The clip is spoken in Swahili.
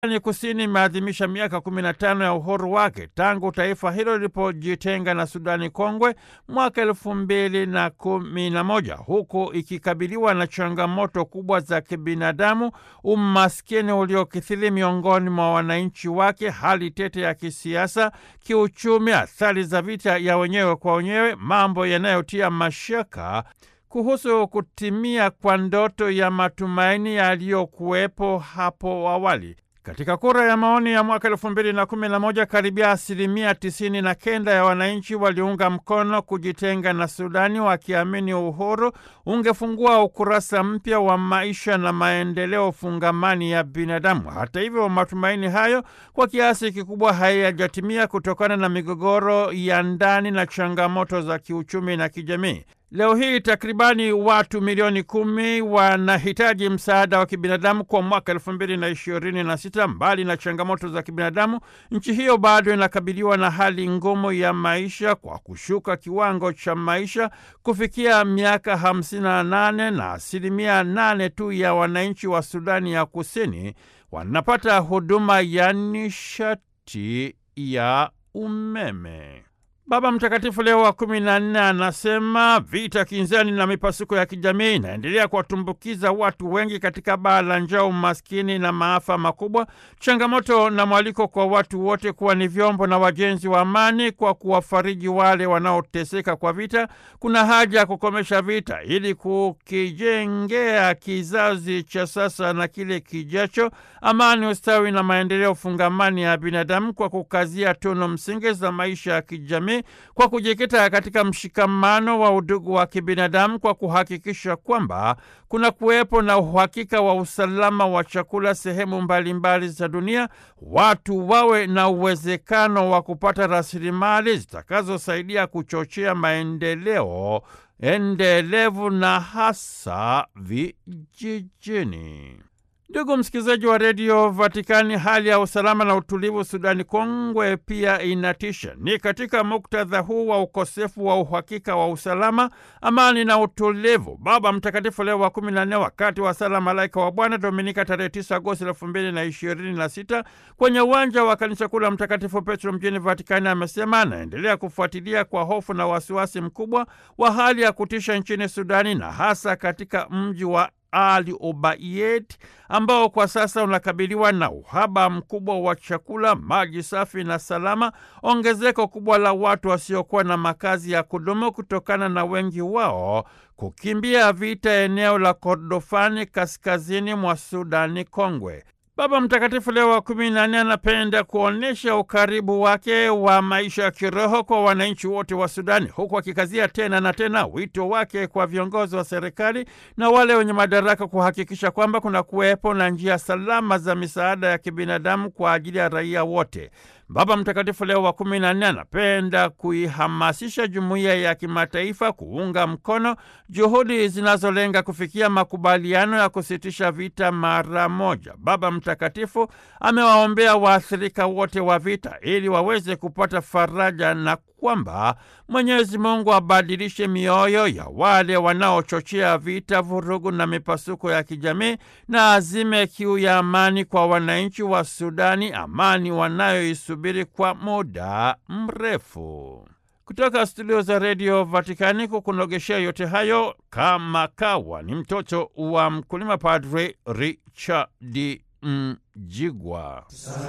Sudani Kusini imeadhimisha miaka 15 ya uhuru wake tangu taifa hilo lilipojitenga na Sudani Kongwe mwaka elfu mbili na kumi na moja huku ikikabiliwa na changamoto kubwa za kibinadamu, umaskini uliokithiri miongoni mwa wananchi wake, hali tete ya kisiasa, kiuchumi, athari za vita ya wenyewe kwa wenyewe, mambo yanayotia mashaka kuhusu kutimia kwa ndoto ya matumaini yaliyokuwepo hapo awali. Katika kura ya maoni ya mwaka elfu mbili na kumi na moja karibia asilimia tisini na kenda ya wananchi waliunga mkono kujitenga na Sudani, wakiamini uhuru ungefungua ukurasa mpya wa maisha na maendeleo fungamani ya binadamu. Hata hivyo, matumaini hayo kwa kiasi kikubwa hayajatimia kutokana na migogoro ya ndani na changamoto za kiuchumi na kijamii. Leo hii takribani watu milioni kumi wanahitaji msaada wa kibinadamu kwa mwaka elfu mbili na ishirini na sita. Mbali na changamoto za kibinadamu, nchi hiyo bado inakabiliwa na hali ngumu ya maisha kwa kushuka kiwango cha maisha kufikia miaka hamsini na nane na asilimia nane tu ya wananchi wa Sudani ya Kusini wanapata huduma ya nishati ya umeme. Baba Mtakatifu Leo wa kumi na nne anasema vita kinzani na mipasuko ya kijamii inaendelea kuwatumbukiza watu wengi katika baa la njaa, umaskini na maafa makubwa. Changamoto na mwaliko kwa watu wote kuwa ni vyombo na wajenzi wa amani kwa kuwafariji wale wanaoteseka kwa vita. Kuna haja ya kukomesha vita ili kukijengea kizazi cha sasa na kile kijacho amani, ustawi na maendeleo fungamani ya binadamu kwa kukazia tunu msingi za maisha ya kijamii kwa kujikita katika mshikamano wa udugu wa kibinadamu kwa kuhakikisha kwamba kuna kuwepo na uhakika wa usalama wa chakula sehemu mbalimbali za dunia, watu wawe na uwezekano wa kupata rasilimali zitakazosaidia kuchochea maendeleo endelevu na hasa vijijini. Ndugu msikilizaji wa redio Vatikani, hali ya usalama na utulivu Sudani Kongwe pia inatisha. Ni katika muktadha huu wa ukosefu wa uhakika wa usalama, amani na utulivu, Baba Mtakatifu Leo wa kumi na nne wakati wa sala Malaika wa Bwana Dominika tarehe 9 Agosti elfu mbili na ishirini na sita kwenye uwanja wa kanisa kuu la Mtakatifu Petro mjini Vatikani amesema anaendelea kufuatilia kwa hofu na wasiwasi mkubwa wa hali ya kutisha nchini Sudani na hasa katika mji wa ali Obaiyed ambao kwa sasa unakabiliwa na uhaba mkubwa wa chakula, maji safi na salama, ongezeko kubwa la watu wasiokuwa na makazi ya kudumu kutokana na wengi wao kukimbia vita eneo la Kordofani kaskazini mwa Sudani Kongwe. Baba Mtakatifu Leo wa kumi na nne anapenda kuonyesha ukaribu wake wa maisha ya kiroho kwa wananchi wote wa Sudani, huku akikazia tena na tena wito wake kwa viongozi wa serikali na wale wenye madaraka kuhakikisha kwamba kuna kuwepo na njia salama za misaada ya kibinadamu kwa ajili ya raia wote. Baba Mtakatifu Leo wa kumi na nne anapenda kuihamasisha jumuiya ya kimataifa kuunga mkono juhudi zinazolenga kufikia makubaliano ya kusitisha vita mara moja. Baba Mtakatifu amewaombea waathirika wote wa vita ili waweze kupata faraja na kwamba Mwenyezi Mungu abadilishe mioyo ya wale wanaochochea vita, vurugu na mipasuko ya kijamii na azime kiu ya amani kwa wananchi wa Sudani, amani wanayoisubiri kwa muda mrefu. Kutoka studio za redio Vatikani kukunogeshea yote hayo kama kawa ni mtoto wa mkulima, Padre Richard Mjigwa.